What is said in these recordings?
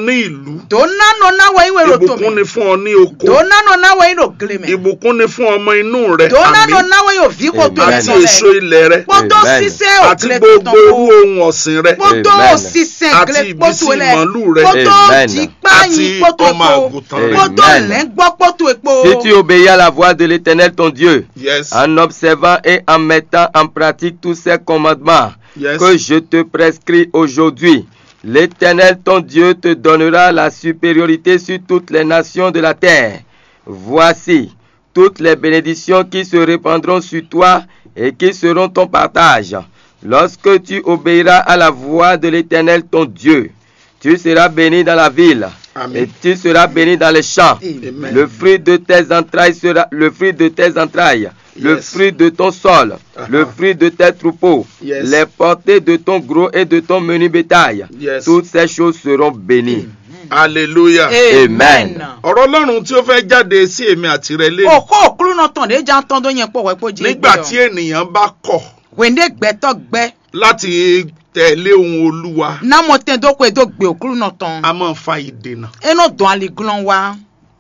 ní ìlú tó nánà náwó ìwé rò tó ìbùkún mi ni fún ọ ní oko tó nánà náwó ìrò gílé mi ìbùkún ni fún ọmọ inú rẹ tó nánà àmì náwó yóò fi kó tó Amen. àti ẹ̀sán èso rẹ̀ ilẹ̀ rẹ kpótó Amen. sísẹ́ àti òkèlè gbogbo tuntun irú kó ohun ọ̀sìn rẹ kpótó Amen. sísẹ́ Àti gílé ìbísí kpótó lẹ̀ màálù rẹ. kpótó Amen. jìkpáyìn àti kpótó ọmọ epo àgùntàn rẹ kpótó Amen. lẹ́ngbọ́ kpótó epo Si tu obéis à la voix de l'Éternel ton Dieu, yes en observant et en mettant en pratique tous ces commandements yes que je te prescris aujourd'hui, l'Éternel ton Dieu te donnera la supériorité sur toutes les nations de la terre. Voici toutes les bénédictions qui se répandront sur toi et qui seront ton partage. Lorsque tu obéiras à la voix de l'Éternel ton Dieu, tu seras béni dans la ville Amen. et tu seras béni dans les champs. Amen. Le fruit de tes entrailles sera le fruit de tes entrailles, le Yes. fruit de ton sol, Uh-huh. le fruit de tes troupeaux, Yes. les portées de ton gros et de ton menu bétail. Yes. Toutes ces choses seront bénies. hallelujah Amen. ọ̀rọ̀ ọlọ́run tí ó fẹ́ jáde sí èmi àti rẹ lé òkú òkúrú náà tàn dé já tán tó yẹn pọ̀ wẹ́pọ̀ jí nígbà tí ènìyàn bá kọ̀ wèndé gbẹ́tọ̀ gbẹ́ láti tẹ̀lé ohun olúwa námọ̀ tẹ́ dókò èdò gbé òkúrú náà tán a máa fa ìdènà ẹnu dùn àlìgúnlọ́n wa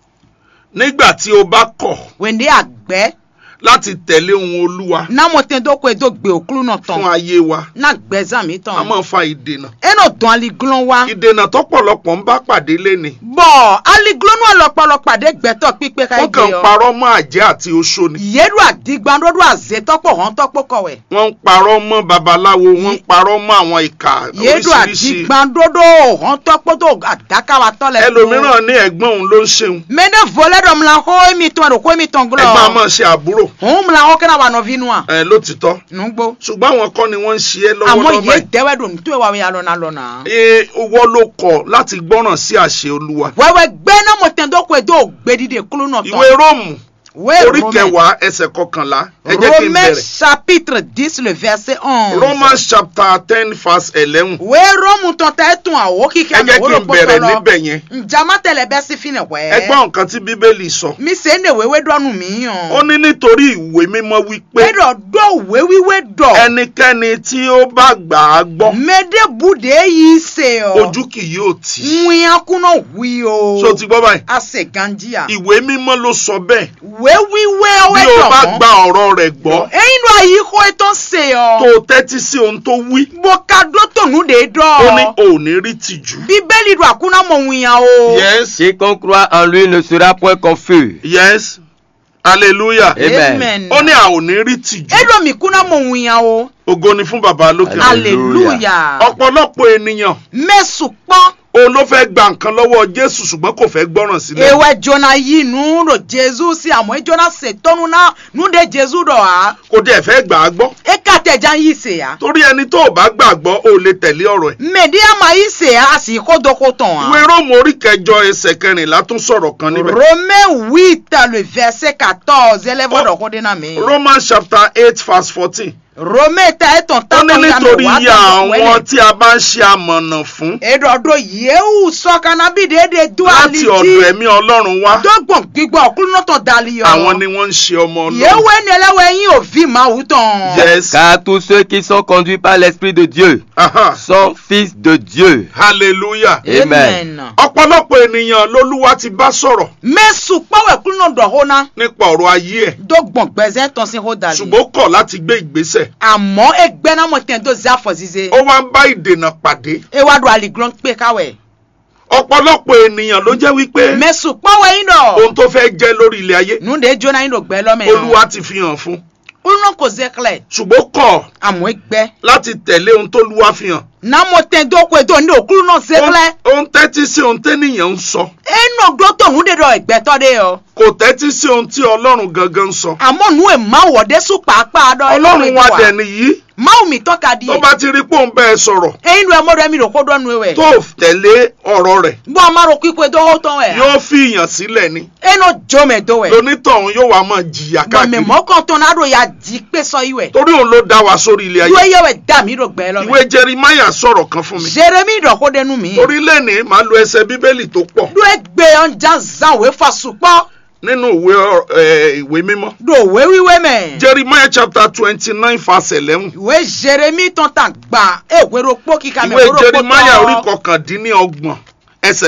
nígbà tí o bá kọ̀ wèndé àgbẹ́ láti tẹ̀lé ohun olúwa námọ̀ tẹ́ dókò èdò gbé òkúrú náà tán fún ayé wa náà gbẹ́ zàmì a tán máa fa ìdènà ẹnu dùn àlìgúnlọ́n wa ìdènà tọ́pọ̀lọpọ̀ ń bá pàdé léni bọ̀ àlìgúnlọ́n náà lọ́pọ̀lọpọ̀ pàdé gbẹ́tọ̀ pípé ká wọ́n ìgbé kàn yọ parọ́ mọ́ àjẹ́ àti oṣó ni yéèdù àdìgbàndódù àzètọ́pọ̀ hàn tọ́pọ̀ kọ̀wẹ̀ wọ́n ń parọ́ mọ́ babaláwo wọ́n ń parọ́ mọ́ àwọn ìkà yéèdù oríṣiríṣi àdìgbàndódò hàn tọ́pọ̀ tó àdákàwà tọ́lẹ̀ ẹlòmíràn ní ẹ̀gbọ́n òun ló ń ṣeun mẹ́ndé volẹ́dọ̀ mla hó èmi tán ẹ̀rọ kó èmi tán ẹ̀gbọ́n a gúlọ̀ máa ṣe àbúrò òun mla hó kẹ́nà wà nọ vínú à ẹ̀ lótìtọ́ nùgbó ṣùgbọ́n àwọn kọ́ ni wọ́n ń ṣe é àmọ́ lọ́wọ́lọ́wọ́ yé báyìí dẹ́wẹ́dọ̀ tó wà wíyà lọ́nà lọ́nà. ee owó ló kọ̀ láti gbọ́ràn sí àṣẹ olúwa wẹ́wẹ́ gbẹ́ náà mo tẹ̀ dọ́kọ̀ èdè ògbédìde kúlú náà tán. ìwé róòmù Wé orí Romains. kẹwàá ẹsẹ̀ kọkànlá ẹ jẹ́ kí n Romains bẹ̀rẹ̀ chapitre dix le verset onze. romans chapter ten verse eleven wé rómù tán tẹ́ tún àwọ̀ kíkẹ́ ẹ jẹ́ kí n bẹ̀rẹ̀ níbẹ̀ yẹn njàmá tẹ̀lẹ̀ bẹ́ẹ̀ sí fi nà wẹ́. ẹ gbọ́ nǹkan tí bíbélì sọ mi se ne wewe dɔnu mi yan. ó ní nítorí ìwé mímọ́ wípé Pédọ̀ dọ̀ wéwíwé dọ̀. ẹnikẹ́ni tí ó bá gbà á gbọ́ Mẹ́dẹ́ bude yìí se ọ. ojú kì yóò tì í Nwìyàn kúnná wí o. ṣó ti gbọ́ báyìí A se ganjia. ìwé mímọ́ ló sọ bẹ́ẹ̀ Wéwíwé bí ọwẹ́ o dọ̀ bá mọ́. gba ọ̀rọ̀ rẹ̀ gbọ́ Eyín ló àyí kó ètò se tó ọ. o tẹ́tí sí ohun tó wí Bọ̀ka dó tònú de ó ní dọ̀. o ò ní rí tìjú. Bíbélì do àkúnná mọ̀ nwìyàn o. yes Quiconque croit en lui ne sera point confus. yes hallelujah Amen. ó ní a ò ní rí tìjú Edo mi kúnná mọ̀ nwìyàn o. ògo ni fún baba lókè Hallelujah. Hallelujah. ọ̀pọ̀lọpọ̀ ènìyàn Mẹ́sùn pọ́n. òun ló fẹ́ gba nǹkan lọ́wọ́ jésù ṣùgbọ́n kò fẹ́ gbọ́ràn sílẹ̀ ewe jona yi nu do jesu si àmọ́ e jona se tọ́nu na nu de jesu dọ̀ ha kò dẹ̀ fẹ́ gbà á gbọ́ e ka tẹ̀ jan yi se ya torí ẹni tó o bá gbàgbọ́ o lè tẹ̀lé ọ̀rọ̀ ẹ̀ mèdí àmà yi se ya a sì kó dọ́kó tán ìwé ha. róòmù orí kẹjọ ẹsẹ̀ kẹrìnlá tún sọ̀rọ̀ kan níbẹ̀ romain huit le verset quatorze élève Oh. dọ̀kó de na mi. romans chapter eight verse fourteen romain ta e tán ó tán ní tán ya nítorí mi wá iye tán àwọn wẹ́lẹ̀. tí a bá ń ṣe amọ̀nà fún edodo yewu sọkana bi déédéé du láti ọ̀dọ̀ aliti ẹ̀mí ọlọ́run wá dọ́gbọ̀n gbígbọ́ ọkùnrin náà tán dali yọ. àwọn ni wọ́n ń ṣe ọmọ ọlọ́run yewu ẹni ẹlẹ́wọ̀ ẹyin òfin máa wù tán. yes Car tous ceux qui sont conduits par l'Esprit de Dieu Aha. sont fils de Dieu. hallelujah Amen. ọ̀pọ̀lọpọ̀ ènìyàn lolúwa ti bá sọ̀rọ̀ mẹ́sùn pọ́wẹ́ kúrò náà dọ̀ hó ná. nípa ọ̀rọ̀ ayé ẹ̀ dọ́gbọ̀n gbẹ̀zẹ́ tán sí hó dali. ṣùgbọ́n ó kọ̀ láti gbé ìgbésẹ̀ àmọ́ ẹgbẹ́ náà mọ̀ tẹ̀ tó zá fọ̀ zize. ó wá ń bá ìdènà pàdé ewa do aligrọn pé káwẹ̀. ọ̀pọ̀lọpọ̀ ènìyàn ló jẹ́ wípé mẹ́sùn pọ́wẹ́ yín dọ̀. ohun tó fẹ́ jẹ́ lórí ilé ayé nùdé jóná yín dò gbẹ́ lọ́mọ yẹn. olúwa ti fi hàn fún olùnà kò zẹ́kẹ̀lẹ̀. ṣùgbọ́n ó kọ̀ àmọ́ ẹgbẹ́. láti tẹ̀lé ohun tó lúwa fi hàn náà mọ̀ tẹ̀ tó kó ètò ní òkúrú náà zẹ́kẹ̀lẹ̀. ó ń tẹ́tí sí ohun tẹ́nìyàn ń sọ ẹnu gbọ́tò nùdé dọ̀ ẹgbẹ́ tọ́ dé yọ. kò tẹ́tí sí ohun tí ọlọ́run gangan ń sọ àmọ́ nù ẹ̀ máa wọ̀dé sùn pàápàá dọ̀ ọlọ́run wa dẹ̀ nìyí máa mi tọ́ka di tó yẹ. bá ti rí pé òun bẹ́ẹ̀ sọ̀rọ̀ ẹyin lu ẹmọdé mi rò kó dọ́nu ewẹ̀. tó tẹ̀lé ọ̀rọ̀ rẹ̀ bọ́ a máa ro kíkó ètò owó tán ẹ̀. yóò fi ìyàn sílẹ̀ ni ẹnu jọmẹ̀ tó ẹ̀. lonítọ̀hún yóò wá máa jìyà gbọ̀mẹ̀ káàkiri mọ́kàn tán náà ya jí pé sọ ìwẹ̀. torí òun ló dá wa sórí ilé ayé ìwé yẹwẹ̀ dà mí rò gbẹ́ lọ́mọ. ìwé jeremiah sọ̀rọ̀ kan fún mi jeremi ìdọ̀kó dẹnu mi. torí lẹ́ni màá lo ẹsẹ̀ bíbélì tó pọ̀ do egbe ọjà zanwé fasupọ̀. nínú ìwé ọ- ẹ, ìwé mímọ́ do òwe wíwé mẹ́. jeremiah chapter twenty nine verse eleven ìwé jeremi tán tà gbà ewé ropó kíkà mi ìwé ewé ropó jeremiah orí tán. kọkàndínlọ́gbọ̀n